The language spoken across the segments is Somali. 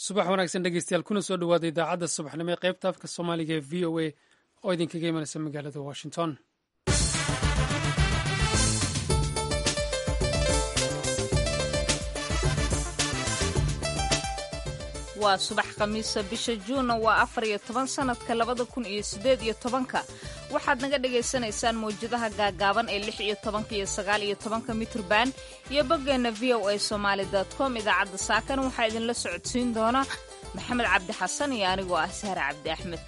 subax wanaagsan dhegeystayaal kuna soo dhowaada idaacadda subaxnimo ee qaybta afka soomaaliga ee v o a oo idinkaga imanaysa magaalada washington waa subax khamiisa bisha juunna waa afar iyo toban sannadka labada kun iyo siddeed iyo tobanka waxaad naga dhagaysanaysaan mawjadaha gaagaaban ee lix iyo tobanka iyo sagaal iyo tobanka mitrban iyo boggeenna v o a somaali com idaacadda saakan waxaa idinla socodsiin doona maxamed cabdi xasan iyo anigoo ah sahre cabdi axmed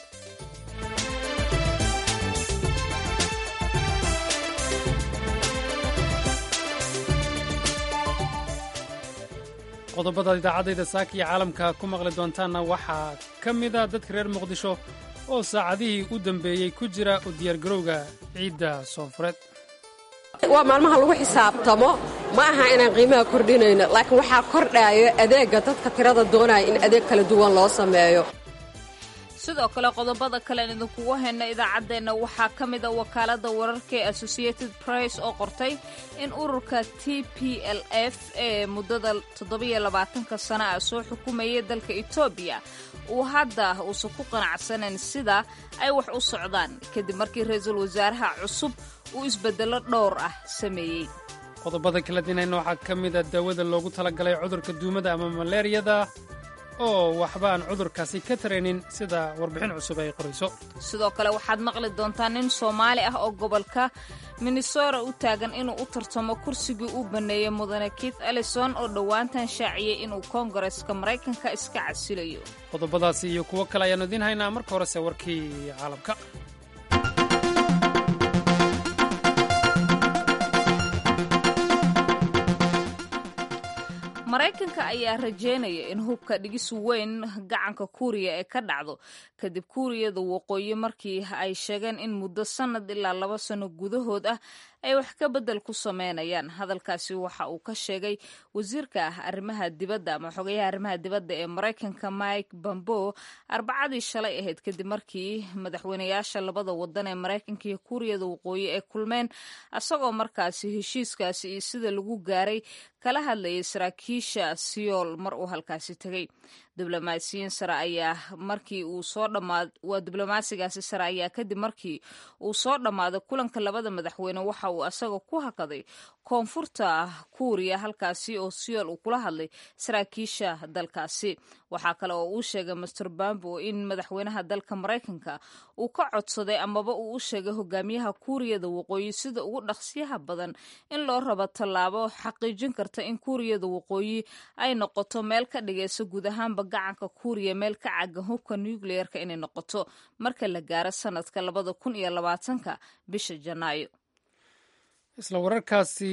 qodobada idaacadayda saaka iyo caalamka ku maqli doontaanna waxaa ka mida dadka reer muqdisho oo saacadihii u dambeeyey ku jira u diyaargarowga ciidda soonfureed waa maalmaha lagu xisaabtamo ma aha inaan qiimaha kordhinayno laakiin waxaa kordhaayo adeegga dadka tirada doonaya in adeeg kala duwan loo sameeyo sidoo kale qodobada kalean idinkugu hayna idaacaddeenna waxaa ka mid a wakaaladda wararka ee associated press oo qortay in ururka t p l f ee muddada toddobiyo labaatanka sana ah soo xukumayay dalka etoobiya uu hadda uusan ku qanacsanayn sida ay wax u socdaan kadib markii ra-iisul wasaaraha cusub uu isbeddello dhowr ah sameeyey qodobada kala dinayna waxaa ka mida daawada loogu talagalay cudurka duumada ama maleeriyada oo waxba aan cudurkaasi ka taraynin sida warbixin cusub ay qorayso sidoo kale waxaad maqli doontaa nin soomaali ah oo gobolka minnesota u taagan inuu u tartamo kursigii uu banneeyey mudane keith ellison oo dhowaantan shaaciyey inuu koongareska maraykanka iska casilayo qodobadaasi iyo kuwo kale ayaannu idiin haynaa marka horese warkii caalamka maraykanka ayaa rajeynaya in hubka dhigis weyn gacanka kuuriya ee ka dhacdo kadib kuuriyada waqooyi markii ay sheegeen in muddo sannad ilaa laba sano gudahood ah ay wax ka beddel ku sameynayaan hadalkaasi waxa uu ka sheegay wasiirka ah arrimaha dibadda ama xogayaha arrimaha dibadda ee maraykanka mike bambo arbacadii shalay ahayd kadib markii madaxweynayaasha labada wadan ee maraykanka iyo kuuriyada waqooyi ay kulmeen isagoo markaasi heshiiskaasi iyo sida lagu gaaray kala hadlayay saraakiisha siyool mar uu halkaasi tegay diblomaasiyiin sare ayaa markii uu soo dhammaad waa diblomaasigaasi sare ayaa kadib markii uu soo dhammaaday kulanka labada madaxweyne waxa uu asaga ku hakaday koonfurta kuuriya halkaasi oo siyool uu kula hadlay saraakiisha dalkaasi waxaa kale oo uu sheegay master bambo in madaxweynaha dalka maraykanka uu ka codsaday amaba uu u sheegay hogaamiyaha kuuriyada waqooyi sida ugu dhaqsiyaha badan in loo rabo tallaabo xaqiijin karta in kuuriyada waqooyi ay noqoto meel ka dhigaysa guud ahaanba gacanka kuuriya meel ka cagan hubka nucleerka inay noqoto marka la gaaro sanadka labada kun iyo labaatanka bisha janaayo isla wararkaasi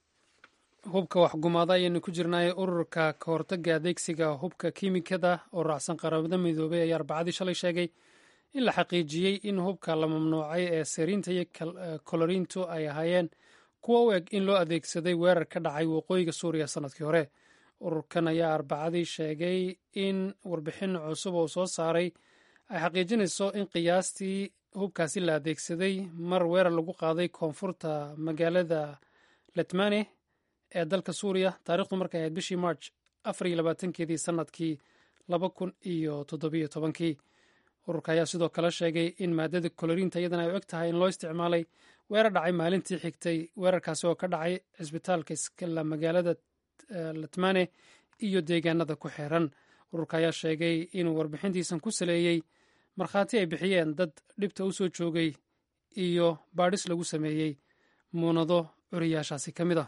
hubka waxgumaada ayaynu ku jirnaaye ururka ka hortaga adeegsiga hubka kiimikada oo raacsan qaramada midoobay ayaa arbacadii shalay sheegay in la xaqiijiyey in hubka la mamnuucay ee seriinta iyo koloriintu ay ahaayeen kuwa u eg in loo adeegsaday weerar ka dhacay waqooyiga suuriya sannadkii hore ururkan ayaa arbacadii sheegay in warbixin cusub oo soo saaray ay xaqiijinayso in qiyaastii hubkaasi la adeegsaday mar weerar lagu qaaday koonfurta magaalada letmane ee dalka suuriya taarikhdu markay ahayd bishii march afar iyo labaatankeedii sannadkii laba kun iyo toddobiyo tobankii ururka ayaa sidoo kale sheegay in maadada koloriinta iyadana ay u eg tahay in loo isticmaalay weerar dhacay maalintii xigtay weerarkaasi oo ka dhacay cisbitaalka iskala magaalada letmane iyo deegaanada ku xeeran ururka ayaa sheegay inuu warbixintiisan ku saleeyey markhaati ay bixiyeen dad dhibta u soo joogay iyo baadhis lagu sameeyey muunado curiyaashaasi ka mid a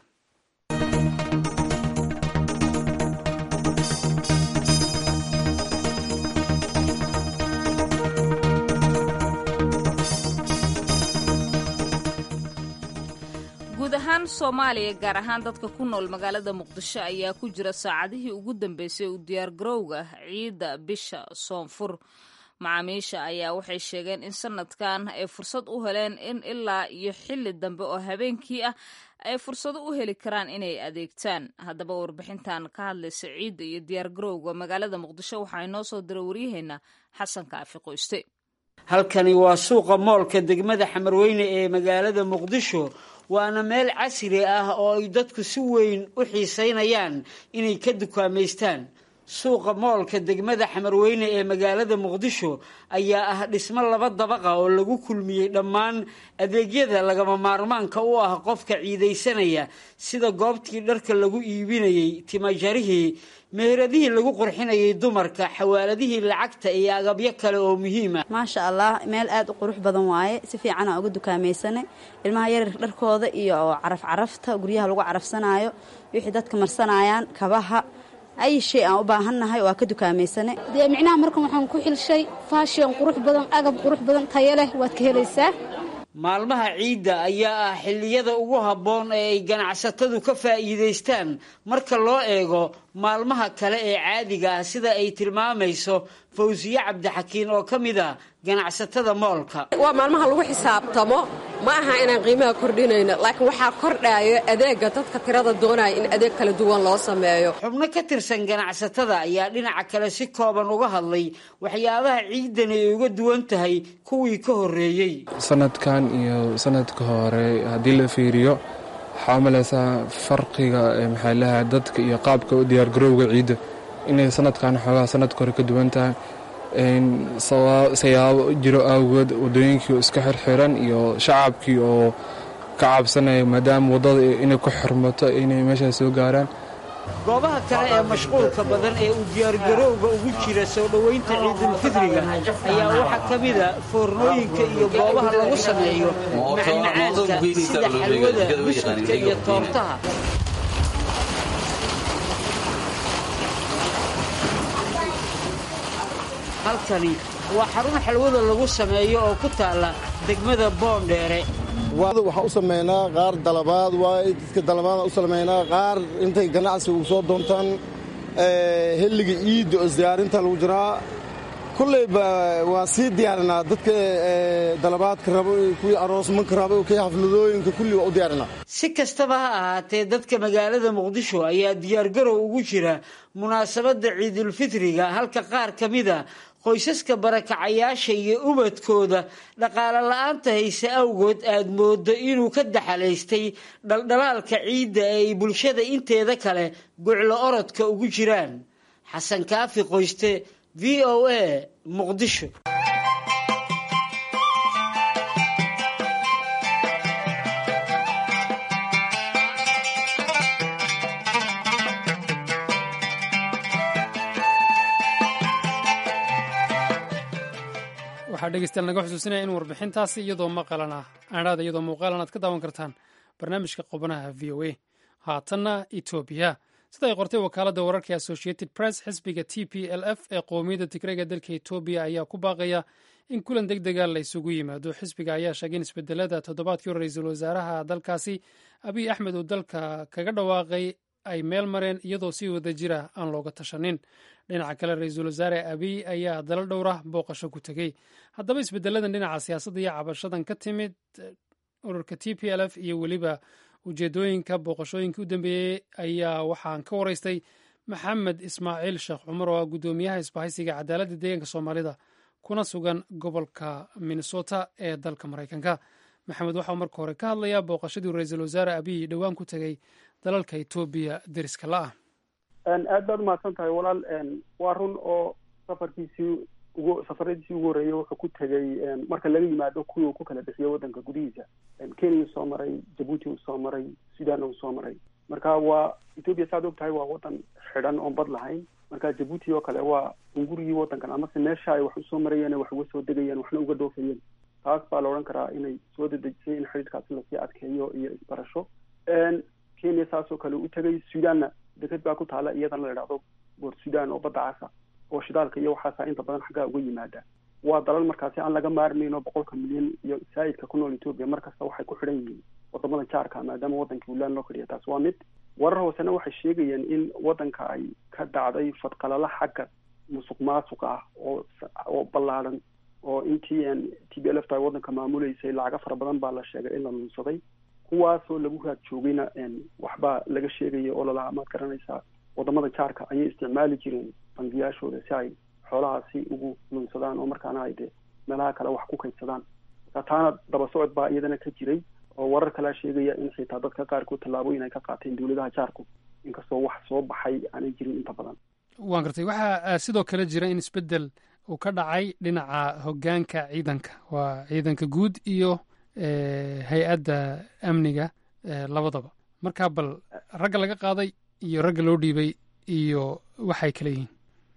guud ahaan soomaaliya gaar ahaan dadka ku nool magaalada muqdisho ayaa ku jira saacadihii ugu dambeysay u diyaargarowga ciidda bisha soonfur macaamiisha ayaa waxay sheegeen in sanadkan ay fursad u heleen in ilaa iyo xilli dambe oo habeenkii ah ay fursado u heli karaan inay adeegtaan haddaba warbixintan ka hadlaysa ciidda iyo diyaargarowga magaalada muqdisho waxaa inoo soo dira waryaheena xasan kaafi qoyste halkani waa suuqa moolka degmada xamarweyne ee magaalada muqdisho waana meel casri ah oo ay dadku si weyn u xiisaynayaan inay ka dukaamaystaan suuqa moolka degmada xamarweyne ee magaalada muqdisho ayaa ah dhismo laba dabaqa oo lagu kulmiyey dhammaan adeegyada lagama maarmaanka u ah qofka ciidaysanaya sida goobtii dharka lagu iibinayey timajarihii meheradihii lagu qurxinayay dumarka xawaaladihii lacagta iyo agabyo kale oo muhiima maasha allah meel aad u qurux badan waaye si fiican aan uga dukaamaysanay ilmaha yaryar dharkooda iyo caraf carafta guryaha lagu carafsanaayo wixii dadka marsanayaan kabaha ay shay aan u baahannahay waa ka dukaamaysanay dee micnaha markan waxaan ku xilshay faashion qurux badan agab qurux badan tayo leh waad ka helaysaa maalmaha ciidda ayaa ah xilliyada ugu habboon ee ay ganacsatadu ka faa'iidaystaan marka loo eego maalmaha kale ee caadiga ah sida ay tilmaamayso fawsiye cabdixakiin oo ka mid ah ganacsatada moolka waa maalmaha lagu xisaabtamo ma aha inaan qiimaha kordhinayno laakiin waxaa kordhaayo adeega dadka tirada doonaya in adeeg kala duwan loo sameeyo xubno ka tirsan ganacsatada ayaa dhinaca kale si kooban uga hadlay waxyaabaha ciidani ay uga duwan tahay kuwii ka horreeyey sanadkan iyo sanadka hore haddii la fiiriyo waxaa umalaysaa farqiga maxaa lahaa dadka iyo qaabka u diyaargarowga ciidda inay sanadkan xoogaa sanadka hore ka duwan tahay sayaabo jiro awgeed wadooyinkii oo iska xirxiran iyo shacabkii oo ka cabsanaya maadaama waddada inay ku xirmato inay meeshaas soo gaaraan goobaha kale ee mashquulka badan ee uu diyaargarowga ugu jira soo dhoweynta ciidulfidriga ayaa waxaa ka mida foornooyinka iyo goobaha lagu sameeyo macmacaanka sida xalwada buskudka iyo toortaha halkani waa xarun xalwada lagu sameeyo oo ku taalla degmada boondheere waxaa u samaynaa qaar dalabaad waay dadka dalabaadaan u samaynaa qaar intay ganacsi ugu soo doontaan xilliga iidda oo isdiyaarinta lagu jiraa kulleyba waan sii diyaarinaa dadka dalabaadka rabo kuwii aroosmanka rabo kii xafladooyinka kulli waa u diyaarinaa si kastaba ha ahaatee dadka magaalada muqdisho ayaa diyaargarow ugu jira munaasabadda ciidulfitriga halka qaar ka mida qoysaska barakacayaasha iyo ubadkooda dhaqaale la-aanta hayse awgood aad moodo inuu ka daxalaystay dhaldhalaalka ciidda ee ay bulshada inteeda kale guclo orodka ugu jiraan xasan kaafi qoyste v o a muqdisho waxaa dhegeystayaal naga xusuusinaya in warbixintaasi iyadoo maqalan ah aadhaada iyadoo muuqaalan aad ka daawan kartaan barnaamijka qubanaha v o a haatanna etoobiya sida ay qortay wakaaladda wararka associated press xisbiga t p l f ee qowmiyadda tigrega dalka etoobiya ayaa ku baaqaya in kulan deg dega la isugu yimaado xisbiga ayaa sheegay in isbedelada toddobaadkii hore ra-iisul wasaaraha dalkaasi abiy axmed uu dalka kaga dhawaaqay ay meel mareen iyadoo si wada jira aan looga tashanin dhinaca kale ra-iisul wasaare abiy ayaa dalo dhowra booqasho ku tegey haddaba isbedeladan dhinaca siyaasadda iyo cabashadan ka timid ururka t p l f iyo weliba ujeedooyinka booqashooyinkii u dambeeyey ayaa waxaan ka waraystay maxamed ismaaciil sheekh cumar oo ah guddoomiyaha isbahaysiga cadaaladda deegaanka soomaalida kuna sugan gobolka minnesota ee dalka maraykanka maxamed waxauu marka hore ka hadlayaa booqashadii ra-iisul wasaare abiy dhowaan ku tegey dalalka etoobiya deriska la-ah aad baad umahadsan tahay walaal waa run oo safarkiisii ugu safaradiisii ugu horreeyey wuxuu ku tegey marka laga yimaado kuwii uu ku kala bixiyo waddanka gudihiisa kenya uu soo maray jabuuti uu soo maray sudan uu soo maray marka waa etoobiya saaad og tahay waa waddan xidhan oon bad lahayn marka jabuuti oo kale waa ungurigii waddankan amase meesha ay wax usoo marayeen wax uga soo degayeen waxna uga dhoofayeen taas baa la odhan karaa inay soo dedejisay in xidhiidhkaasi lasii adkeeyo iyo isbarasho kenya saasoo kale u tegay sudanna deked baa ku taala iyadana la idhahdo boor sudan oo badda casa oo shidaalka iyo waxaasa inta badan xaggaa uga yimaada waa dalal markaasi aan laga maarmayno boqolka milyan iyo saa'idka ku nool etoobiya mar kasta waxay ku xidhan yihiin wadamada jaarka maadaama waddankii ulaan loo fadhiya taas waa mid warar hoosena waxay sheegayeen in waddanka ay ka dhacday fadqalala xagga musuq maasuq ah oo oo ballaadhan oo intii t b l f ta waddanka maamuleysay lacaga fara badan baa la sheegay in la lunsaday kuwaasoo lagu raad joogayna waxbaa laga sheegaya oo lalahaa maad garanaysaa wadamada jaarka ayay isticmaali jireen bangiyaashooda si ay xoolahaasi ugu lunsadaan oo markaana ay dee meelaha kale wax ku kaydsadaan marka taana daba socod baa iyadana ka jiray oo warar kalea sheegaya in xitaa dadka qaarkood tallaabooyin ay ka qaateen dawladaha jaarku inkastoo wax soo baxay aanay jirin inta badan waan gartay waxaa sidoo kale jira in isbeddel uu ka dhacay dhinaca hoggaanka ciidanka waa ciidanka guud iyo hay-adda amniga labadaba markaa bal ragga laga qaaday iyo ragga loo dhiibay iyo waxay kala yihiin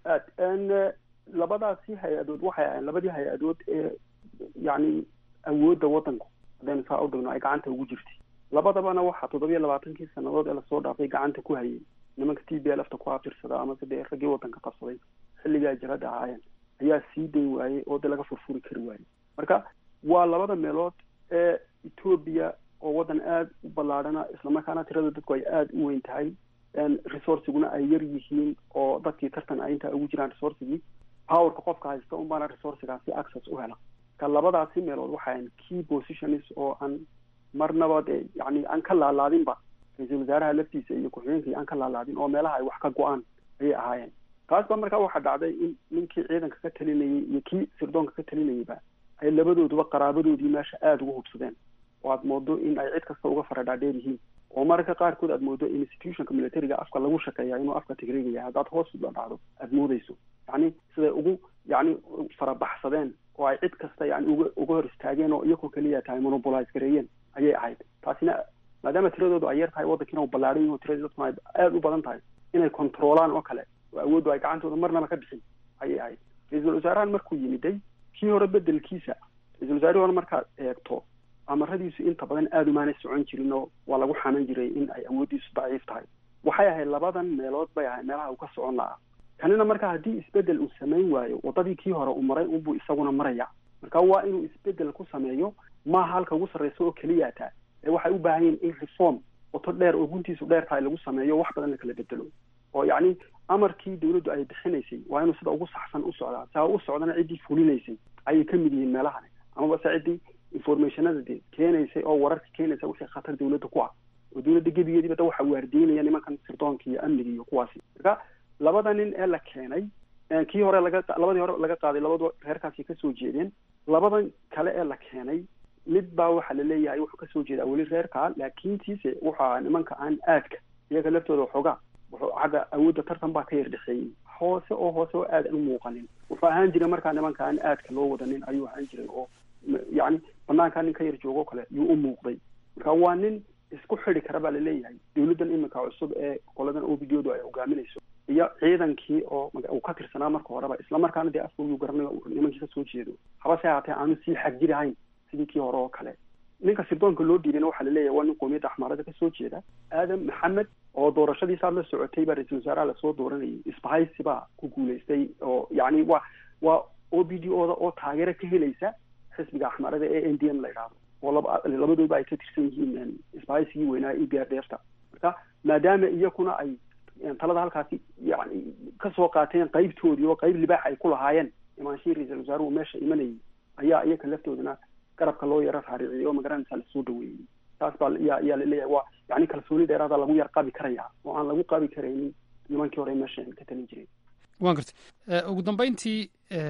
aad labadaasi hay-adood waxay ahayn labadii hay-adood ee yacni awoodda waddanku haddaynu saa u dhigno ay gacanta ugu jirtay labadabana waxaa toddobiyo labaatankii sannadood ee lasoo dhaafay gacanta ku hayay nimanka t b l fta ku abtirsada amase dee raggii waddanka qabsaday xilligaa jirada ahaayeen ayaa sii dayn waayey oo dee laga furfuri kari waayey marka waa labada meelood ee etoobiya oo waddan aada u ballaadhana islamarkaana tirada dadku ay aada u weyn tahay resourciguna ay yar yihiin oo dadkii tartan ay intaa ugu jiraan resourcigii powerka qofka haysta un baana resourcigaasi access u hela ka labadaasi meelood waxaan key positions oo aan marnaba dee yani aan ka laalaadinba ra-iisul wasaaraha laftiisa iyo ku-xigeenkii aan ka laalaadin oo meelaha ay wax ka go-aan ayay ahaayeen taas ba markaa waxaa dhacday in ninkii ciidanka ka talinayay iyo kii sirdoonka ka talinayayba ay labadooduba qaraabadoodii meesha aada uga hubsadeen oo aad moodo in ay cid kasta uga faradhaadheer yihiin oo mararka qaarkood aad moodo institutionka militariga afka lagu shakeeya inuu afka tigreegaya haddaad hoos la dhacdo aada moodeyso yacni siday ugu yacni farabaxsadeen oo ay cid kasta yani uga uga hor istaageen oo iyakoo keliya tahay monopolize gareeyeen ayay ahayd taasina maadaama tiradoodu ay yar tahay waddankiina u ballaadhan yahi o tiradii dadkuna ay aada u badan tahay inay controolaan oo kale oo awooddu ay gacantooda marnaba ka bixin ayay ahayd ra-iisul wasaarahan markuu yimiday kii hore bedelkiisa ra-isul wasaarihii hore markaad eegto amaradiisu inta badan aada umaanay socon jirin oo waa lagu xanan jiray in ay awooddiisu daciif tahay waxay ahayd labadan meelood bay ahayd meelaha uu ka socon lahaa kanina marka haddii isbedel uu samayn waayo waddadii kii hore uu maray unbuu isaguna maraya marka waa inuu isbedel ku sameeyo maaha halka ugu sarreysa oo keliya taa ee waxay u baahan yihin in reform wato dheer oo guntiisu dheer tahay lagu sameeyo wax badan la kala bedelo oo yacni amarkii dawladdu ay bixinaysay waa inuu sida ugu saxsan u socdaa saa u socdana ciddii fulinaysay ayay ka mid yihiin meelahani amaba se ciddii informationada de keenaysay oo wararka keenaysa wixii khatar dawladda ku ah oo dawladda gebigeediiba da waxa waardiinaya nimankan sirdoonka iyo amniga iyo kuwaasi marka labada nin ee la keenay kii hore laga labadii hore laga qaaday labadu reerkaasi kasoo jeedeen labadan kale ee la keenay mid baa waxaa laleeyahay wuxuu kasoo jeedaa weli reerkaa laakiintiise wuxuu ahaa nimanka aan aadka iyaga laftooda waxoogaa wuxuu xagga awoodda tartan baa ka yar dhexeeyey hoose oo hoose oo aad aan u muuqanin wuxuu ahaan jiray markaa nimanka aan aadka loo wadanin ayuu ahaan jiray oo yacni banaankaa nin ka yar joogo kale yuu u muuqday marka waa nin isku xidi kara baa laleeyahay dawladdan iminka cusub ee qoladan o b d odu ay hogaaminayso iyo ciidankii oo uu ka tirsanaa marka horeba islamarkaana dee afkoogiu garanayo nimankii kasoo jeedo habase haatee aanu sii xagjirahayn sidii kii hore oo kale ninka sirdoonka loo dhiibana waxaa laleeyahay waa nin qoomiyadda axmaarada kasoo jeeda aadam maxamed oo doorashadiisaad la socotay baa ra-iisul wasaaraha lasoo dooranayay isbahaysi baa ku guulaystay oo yacni waa waa o b d oda oo taageero ka helaysa xisbiga axmaarada ee n d m la idhaahdo oo laba labadooba ay ka tirsan yihiin isbahaysigii weynaa e b r d f ta marka maadaama iyakuna ay talada halkaasi yani kasoo qaateen qaybtoodii oo qayb libaax ay ku lahaayeen imaanshihii ra-iisul wasaaruhu meesha imanayay ayaa iyaka laftoodana garabka loo yaro raariciyey oo magaranaysa lasoo dhaweeyey taas baa yaa yaa laleeyahay waa yani kalsooni dheeraada lagu yar qabi karaya oo aan lagu qabi karaynin nimankii hore meesha ka talin jiray waan gartay ugu dambeyntii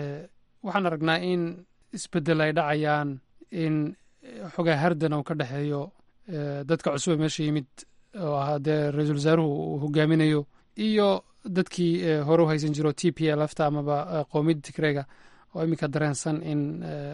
waxaan aragnaa in isbedel ay dhacayaan in xogaa hardan uu ka dhexeeyo dadka cusub ee meesha yimid oo ah dee ra-iisul wasaaruhu uu hogaaminayo iyo dadkii hore u haysan jiro t p l fta amaba qoomiyadda tigreega oo iminka dareensan in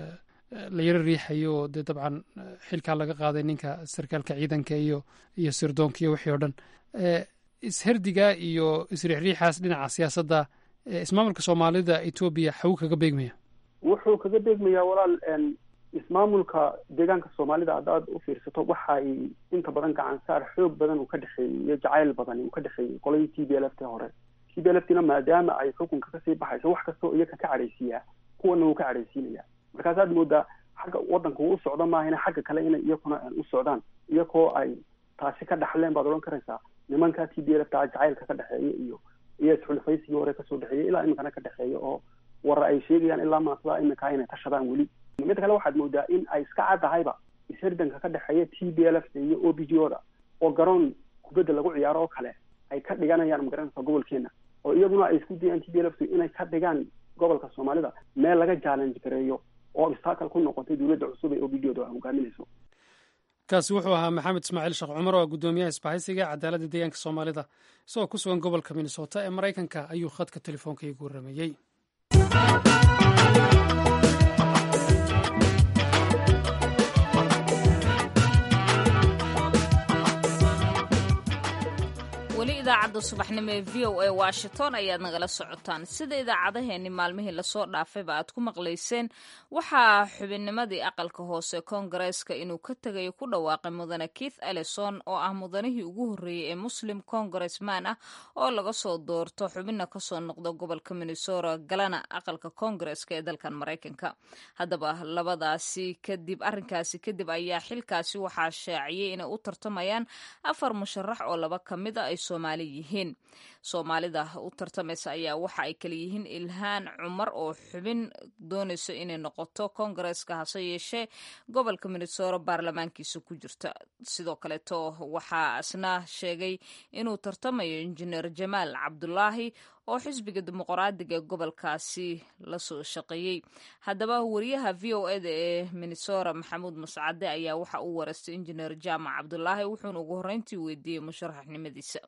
la yaro riixayo oo dee dabcan xilkaa laga qaaday ninka sarkaalka ciidanka iyo iyo sirdoonka iyo wixii oo dhan isherdiga iyo isriixriixaas dhinaca siyaasadda ismaamulka soomaalida etoobiya xagu kaga beegmaya wuxuu kaga beegmayaa walaal ismaamulka deegaanka soomaalida haddaad u fiirsato waxay inta badan gacan saar xoog badan uu ka dhexeeyey iyo jacayl badan uu ka dhexeeyey qoladii t b l f t hore t b l f tina maadaama ay xukunka kasii baxayso wax kastoo iyaka ka cadhaysiiyaa kuwana wuu ka cadhaysiinaya markaasaad moodaa xagga waddanka uu u socdo maahina xagga kale inay iyakuna u socdaan iyakoo ay taasi ka dhaxleen baad odhan karaysaa nimanka t b l f ta jacaylka ka dhexeeya iyo iyo isxulifaysigii hore kasoo dhexeeyay ilaa iminkana ka dhexeeya oo warar ay sheegayaan ilaa maasada iminkaa inay tashadaan weli midda kale waxaad moodaa in ay iska caddahayba isherdanka ka dhexeeya t b l f iyo o b g o da oo garoon kubadda lagu ciyaaro oo kale ay ka dhiganayaan magaranaysa gobolkeena oo iyaguna ay isku dayaan t b l f inay ka dhigaan gobolka soomaalida meel laga challenge gareeyo oo obstacle ku noqotay dowladda cusub ee o b g o da hogaaminayso kaasi wuxuu ahaa maxamed ismaaciil sheekh cumar oo guddoomiyaha isbahaysiga cadaaladda deegaanka soomaalida isagoo ku sugan gobolka minnesota ee maraykanka ayuu khadka telefoonka iigu warrameeyey weli idaacadda subaxnimo ee v o a washington ayaad nagala socotaan sida idaacadaheenni maalmihii lasoo dhaafayba aad ku maqlayseen waxaa xubinnimadii aqalka hoose koongareeska inuu ka tegayo ku dhawaaqay mudane keith ellison oo ah mudanihii ugu horreeyey ee muslim congressman ah oo laga soo doorto xubinna kasoo noqda gobolka minnesota galana aqalka koongareeska ee dalkan maraykanka haddaba labadaasi kadib arrinkaasi kadib ayaa xilkaasi waxaa shaaciyey inay u tartamayaan afar musharax oo laba ka mid a ay soomaali yihiin soomaalida u tartamaysa ayaa waxa ay kala yihiin ilhaan cumar oo xubin doonayso inay noqoto koongareeska hase yeeshee gobolka minnesota baarlamaankiisa ku jirta sidoo kaleeto waxaa isna sheegay inuu tartamayo injineer jamaal cabdulaahi oo xisbiga dimuqraadiga ee gobolkaasi lasoo shaqeeyey haddaba wariyaha v o eda ee minnesota maxamuud mascade ayaa waxa uu wareystay injineer jaamac cabdulaahi wuxuuna ugu horreyntii weydiiyey musharaxnimadiisa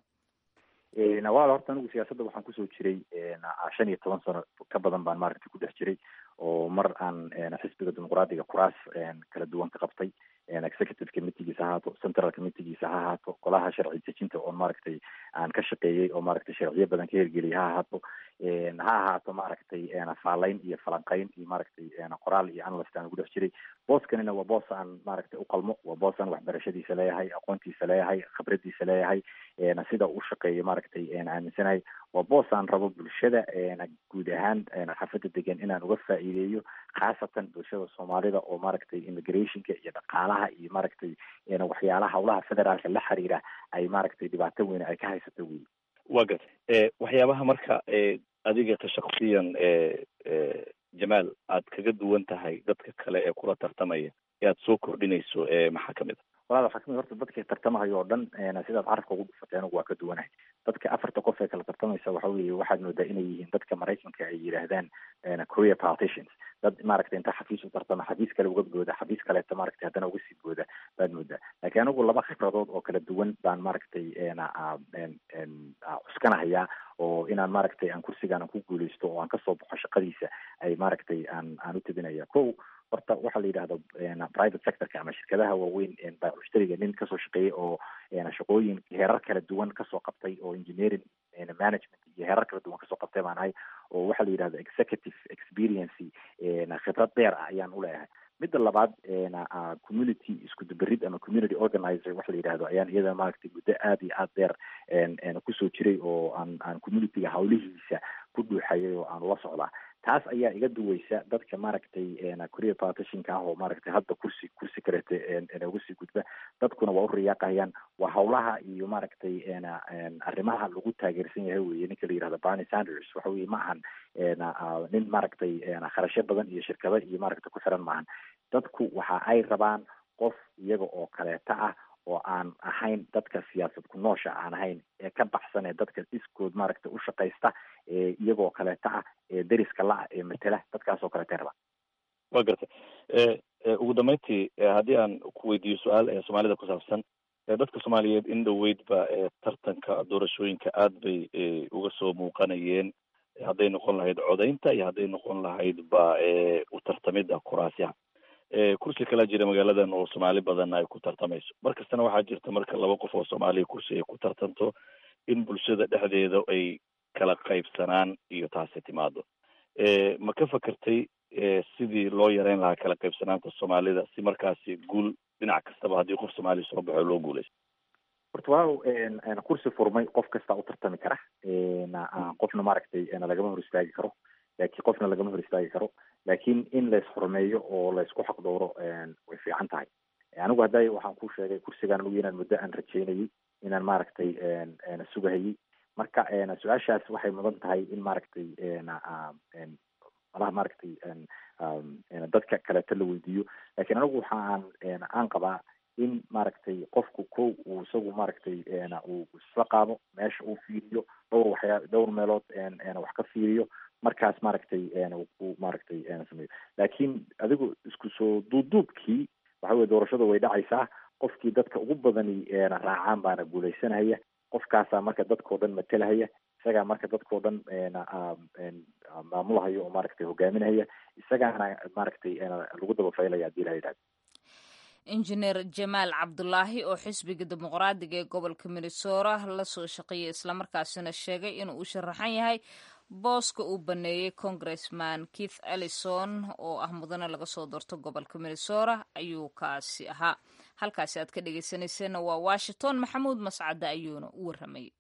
nawaal horta anigu siyaasadda waxaan kusoo jiray shan iyo toban sano ka badan baan maaragtay ku dhex jiray oo mar aan xisbiga dimuqraadiga kuraas kala duwan ka qabtay executive committeegiisa ha ahaato central committeegiisa ha ahaato golaha sharci dejinta oon maaragtay aan ka shaqeeyey oo maaragtay sharciyo badan ka hirgeliyay ha ahaato ha ahaato maaragtay faalayn iyo falanqeyn iyo maaragtay qoraal iyo analyst aan ugu dhex jiray booskanina waa boos aan maaragtay uqalmo waa boos aan waxbarashadiisa leeyahay aqoontiisa leeyahay khibradiisa leeyahay sida u shaqeeyo maaragtay aaminsanahay waa boos aan rabo bulshada guud ahaan xafada degan inaan uga faa'iideeyo khaasatan bulshada soomaalida oo maaragtay immigrationka iyo dhaqaalaha iyo maaragtay waxyaalaha hawlaha federaalka la xiriira ay maaragtay dhibaato weyn ay ka haysato wey wa gartay waxyaabaha marka adiga ka shaksiyan jamaal aad kaga duwan tahay dadka kale ee kula tartamaya ee aad soo kordhinayso maxaa kamid a walaal waxaa kamid horta dadka tartamahayo oo dhan sidaad carabka ugu dhufatay anigu waa ka duwanahay dadka afarta qof ee kala tartamaysa waxa weeye waxaad moodaa inay yihiin dadka maraykanka ay yidhaahdaan career politicians dad maaragtay inta xafiis u tartama xafiis kale uga booda xafiis kaleeto maaragtay haddana uga sii booda baad moodaa laakiin anigu laba khibradood oo kala duwan baan maaragtay cuskanahayaa oo inaan maaragtay aan kursigaan aan ku guuleysto oo aan kasoo baxo shaqadiisa ay maaragtay aan aan u tabinaya ko horta waxaa la yidhahda private sectorka ama shirkadaha waaweyn baamushtariga nin kasoo shaqeeyey oo shaqooyin heerar kala duwan kasoo qabtay oo engineering management iyo heerar kala duwan kasoo qabtay baan ahay oo waxaa la yidhahda executive experiency khibrad dheer ah ayaan uleeyahay midda labaad community isku duberid ama community organizer waxa la yidhahdo ayaan iyada maaragtay muddo aada iyo aada dheer kusoo jiray oo aan aan communityga hawlihiisa ku dhuuxayay oo aan ula socdaa taas ayaa iga duweysa dadka maaragtay career partitionka ah oo maaragtay hadda kursi kursi kalete uga sii gudba dadkuna waa u riyaaqayaan waa hawlaha iyo maaragtay arrimaha lagu taageersan yahay weye ninka la yihahdo barney sanders waxa weye ma ahan nin maaragtay kharashyo badan iyo shirkado iyo maaragtay ku xiran maahan dadku waxa ay rabaan qof iyaga oo kaleeta ah oo aan ahayn dadka siyaasad ku noosha aan ahayn ee ka baxsan ee dadka iskood maaragtay u shaqaysta ee iyagoo kaleeta ah ee deriska la-ah ee matela dadkaas oo kaleeta rabaa wa gartay ugu dambeyntii haddii aan ku weydiiyo su-aal ee soomaalida ku saabsan dadka soomaaliyeed in dhoweydba tartanka doorashooyinka aad bay uga soo muuqanayeen hadday noqon lahayd codaynta iyo hadday noqon lahayd ba u tartamida kuraasyaha kursi kalaa jira magaaladan oo soomaali badan ay ku tartamayso mar kastana waxaa jirta marka laba qof oo soomaaliya kursi ay ku tartanto in bulshada dhexdeeda ay kala qaybsanaan iyo taasi timaado ma ka fakertay sidii loo yareyn lahaa kala qaybsanaanta soomaalida si markaasi guul dhinac kastaba haddii qof soomaaliya soo baxo loo guuleysto horta waaw kursi furmay qof kastaa u tartami kara qofna maaragtay lagama hor istaagi karo laakiin qofna lagama hor istaagi karo laakiin in lays xurmeeyo oo laysku xaqdooro way fiican tahay anigu hadday waxaan ku sheegay kursigaan anigu inaan muddo aan rajeynayay inaan maaragtay sugahayay marka su-aashaas waxay mudan tahay in maaragtay malaha maaragtay dadka kaleeto la weydiiyo lakiin anigu waxa aan aan qabaa in maaragtay qofku ko uu isagu maaragtay uu isla qaado meesha uu fiiriyo dhowr waxyaa dhowr meelood wax ka fiiriyo markaas maaragtay uu maaragtay sameeyo laakiin adigu isku soo duubduubkii waxa weye doorashada way dhacaysaa qofkii dadka ugu badani raacaan baana guuleysanaya qofkaasaa marka dadkao dhan matelahaya isagaa marka dadkao dhan maamulahaya oo maaragtay hogaaminahaya isagaana maaragtay lagu dabafaylaya hadii la yidhahdo injineer jamaal cabdulaahi oo xisbiga dimuqraadiga ee gobolka minnesota la soo shaqeeyay islamarkaasina sheegay inuu u sharaxan yahay booska uu baneeyey congressman keith ellison oo ah mudane laga soo doorto gobolka minnesota ayuu kaasi ahaa halkaasi aad ka dhegeysanayseena waa washington maxamuud mascade ayuuna u warramayay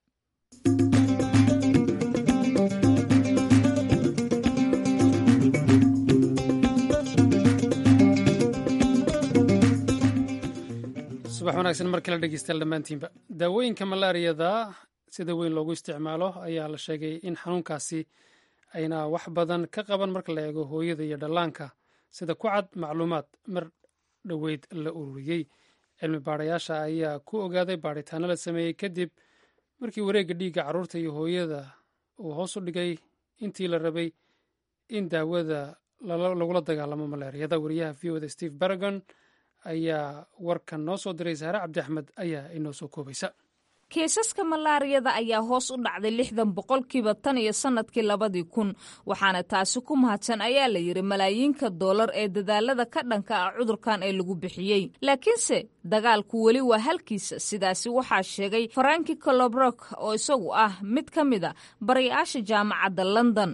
subax wanaagsan mar kale dhegeystayaal dhammaantiinba daawooyinka malaariyada sida weyn loogu isticmaalo ayaa la sheegay in xanuunkaasi ayna wax badan ka qaban marka la eego hooyada iyo dhallaanka sida ku cad macluumaad mar dhoweyd la ururiyey cilmi baarayaasha ayaa ku ogaaday baadhitaano la sameeyey kadib markii wareegga dhiigga carruurta iyo hooyada uu hoos u dhigay intii la rabay in daawada lagula dagaalamo malaariyada wariyaha v oda steve baragon ayaa warkan noo soo diray saare cabdi axmed ayaa inoo soo koobaysa kiisaska malaariyada ayaa hoos u dhacday lixdan boqolkiiba tan iyo sannadkii labadii kun waxaana taasi ku mahadsan ayaa la yidhi malaayiinka doolar ee dadaalada ka dhanka ah cudurkan ee lagu bixiyey laakiinse dagaalku weli waa halkiisa sidaasi waxaa sheegay faranki colobrok oo isagu ah mid ka mid a barayaasha jaamacadda london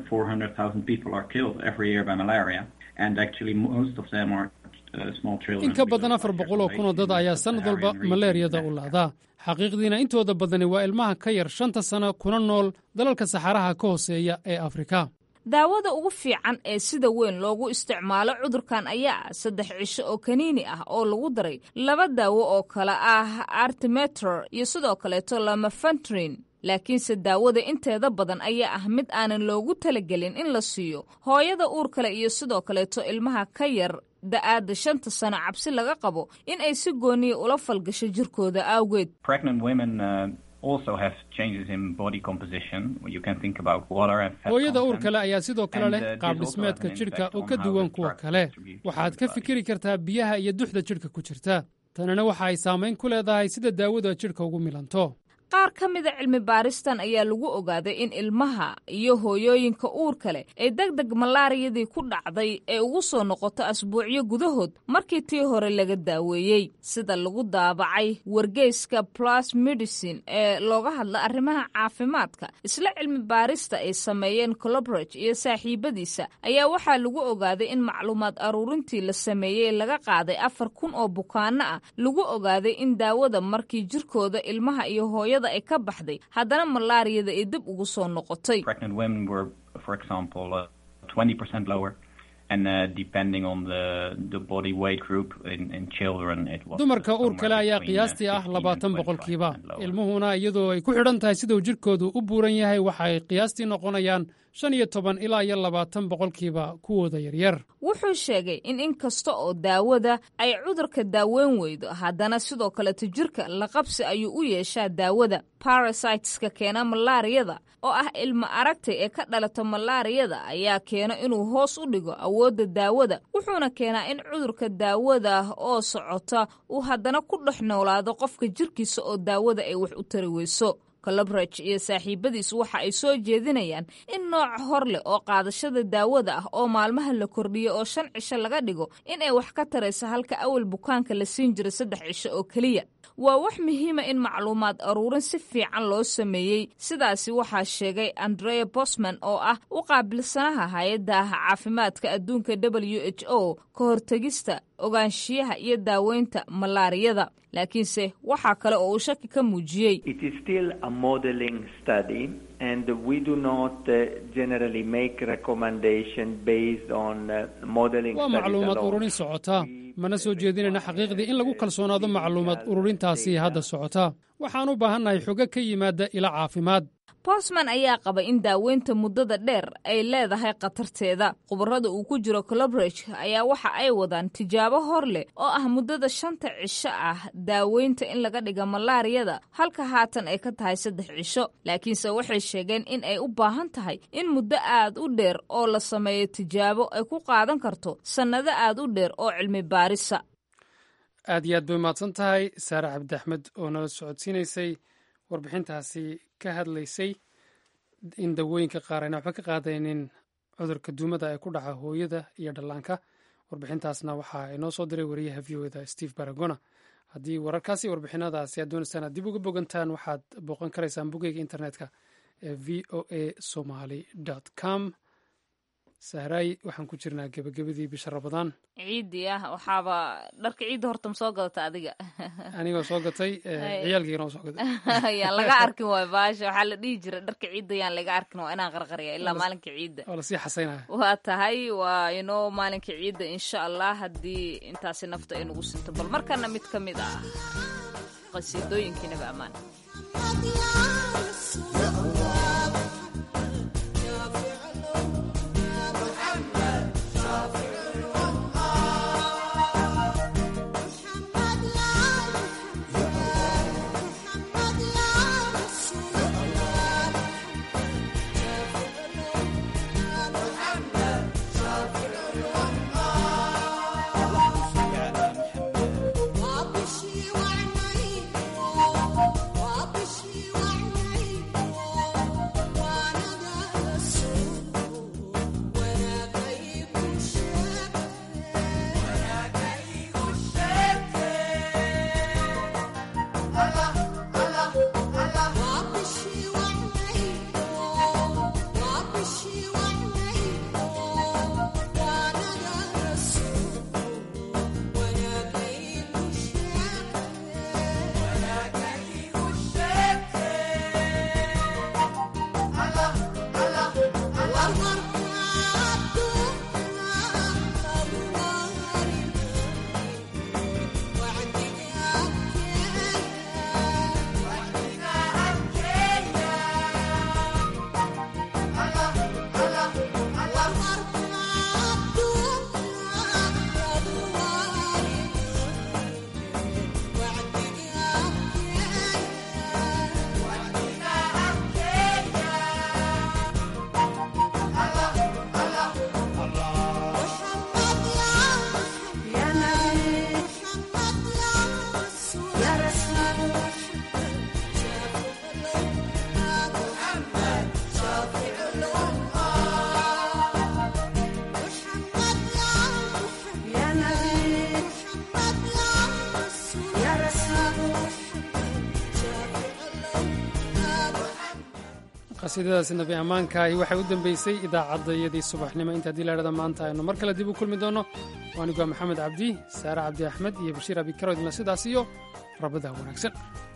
in ka badan afar boqol oo kun oo dad ayaa sannad walba malaariyada u laadaa xaqiiqdiina intooda badani waa ilmaha ka yar shanta sano kuna nool dalalka saxaraha ka hooseeya ee afrika daawada ugu fiican ee sida weyn loogu isticmaalo cudurkan ayaa ah saddex cisho oo kaniini ah oo lagu daray laba daawo oo kale ah artimeter iyo sidoo kaleeto lamafantrin laakiinse daawada inteeda badan ayaa ah mid aanan loogu talagelin in la siiyo hooyada uur kale iyo sidoo kaleeto ilmaha ka yar da-aada shanta sano cabsi laga qabo in ay si gooniya ula falgasho jirkooda awgeed hooyada uur kale ayaa sidoo kale leh qaab dhismeedka jidhka oo ka duwan kuwa kale waxaad ka fikiri kartaa biyaha iyo duxda jidhka ku jirta tanina waxa ay saamayn ku leedahay sida daawada jidhka ugu milanto qaar ka mida cilmi baaristan ayaa lagu ogaaday in ilmaha iyo hooyooyinka uurka leh ee deg deg malaariyadii ku dhacday ee ugu soo noqoto asbuucyo gudahood markii tii hore laga daaweeyey sida lagu daabacay wargeyska plus medicine ee looga hadla arrimaha caafimaadka isla cilmi baarista ay sameeyeen colobrage iyo saaxiibadiisa ayaa waxaa lagu ogaaday in macluumaad aruurintii la sameeyey laga qaaday afar kun oo bukaano ah lagu ogaaday in daawada markii jirkooda ilmaha iyo hooyada ay ka baxday haddana malaariyada ay dib ugu soo noqotay dumarka uur kale ayaa qiyaastii ah labaatan boqolkiiba ilmuhuna iyadoo ay ku xidhan tahay siduu jidhkoodu u buuran yahay waxa ay qiyaastii noqonayaan shan iyo toban ilaa iyo labaatan boqolkiiba kuwooda yaryar wuxuu sheegay in in kasta oo daawada ay cudurka daaweyn weydo haddana sidoo kaleto jirka laqabsi ayuu u yeeshaa daawada barasiteska keena malaariyada oo ah ilmo aragtay ee ka dhalata malaariyada ayaa keena inuu hoos u dhigo awoodda daawada wuxuuna keenaa in cudurka daawada oo socota uu haddana ku dhex noolaado qofka jirkiisa oo daawada ay wax u tari weyso colobrage iyo saaxiibadiis waxa ay soo jeedinayaan in nooc hor leh oo qaadashada daawada ah oo maalmaha la kordhiyo oo shan cisho laga dhigo in ay wax ka tarayso halka awal bukaanka la siin jiray saddex cisho oo keliya waa wax muhiima in macluumaad aruurin si fiican loo sameeyey sidaasi waxaa sheegay andrea bosman oo ah u qaabilsanaha hay-adda caafimaadka adduunka w h o ka hortegista ogaanshiyaha iyo daaweynta malaariyada laakiinse waxaa kale oo uu shaki ka muujiyey waa macluumaad ururin socota mana soo jeedinayna xaqiiqdii in lagu kalsoonaado macluumaad ururintaasi hadda socota waxaan u baahannahay xogo ka yimaada ila caafimaad bosman ayaa qaba in daaweynta muddada dheer ay leedahay khatarteeda khubarada uu ku jiro colobrage ayaa waxa ay wadaan tijaabo hor leh oo ah muddada shanta cisho ah daaweynta in laga dhiga malaariyada halka haatan ay ka tahay saddex cisho laakiinse waxay sheegeen in ay u baahan tahay in muddo aad u dheer oo la sameeyo tijaabo ay ku qaadan karto sannado aad u dheer oo cilmi baarisa aad iyo aad bay umahadsan tahay saare cabdi axmed oo nala socodsiinaysay warbixintaasi ka hadlaysay in dawooyinka qaar ayna waxba ka qaadaynin cudurka duumada ee ku dhaca hooyada iyo dhallaanka warbixintaasna waxaa inoo soo diray wariyaha v o eda steve baragona haddii wararkaasi warbixinadaasi aad doonaysaan aad dib uga bogantaan waxaad booqan karaysaan bogeyga internetka ee v o a somaly com sahraay waxaan ku jirnaa gebagabadii bisha rabadaan ciidii ah waxaaba dharka ciidda horta ma soo gadata adiga anigoo soo gatay ciyaalkiina soo gatay yaan laga arkin waay baasha waxaa la dhihi jira dharka ciidda yaan laga arkin waa inaan qarqariya ilaa maalinka ciidda oo lasii xasaynaya waa tahay waa inoo maalinka ciidda insha allah haddii intaasi nafta ay nagu sinto bal markana mid ka mid ah qasiidooyinkiinaba ammaan qasiidadaasi nabi ammaankaahi waxay u dambeysay idaacaddayadii subaxnimo inta haddii laidhahda maanta aynu mar kale dib u kulmi doonno waanigu waa maxamed cabdi saare cabdi axmed iyo bashiir abikaro idinla sidaas iyo rabada wanaagsan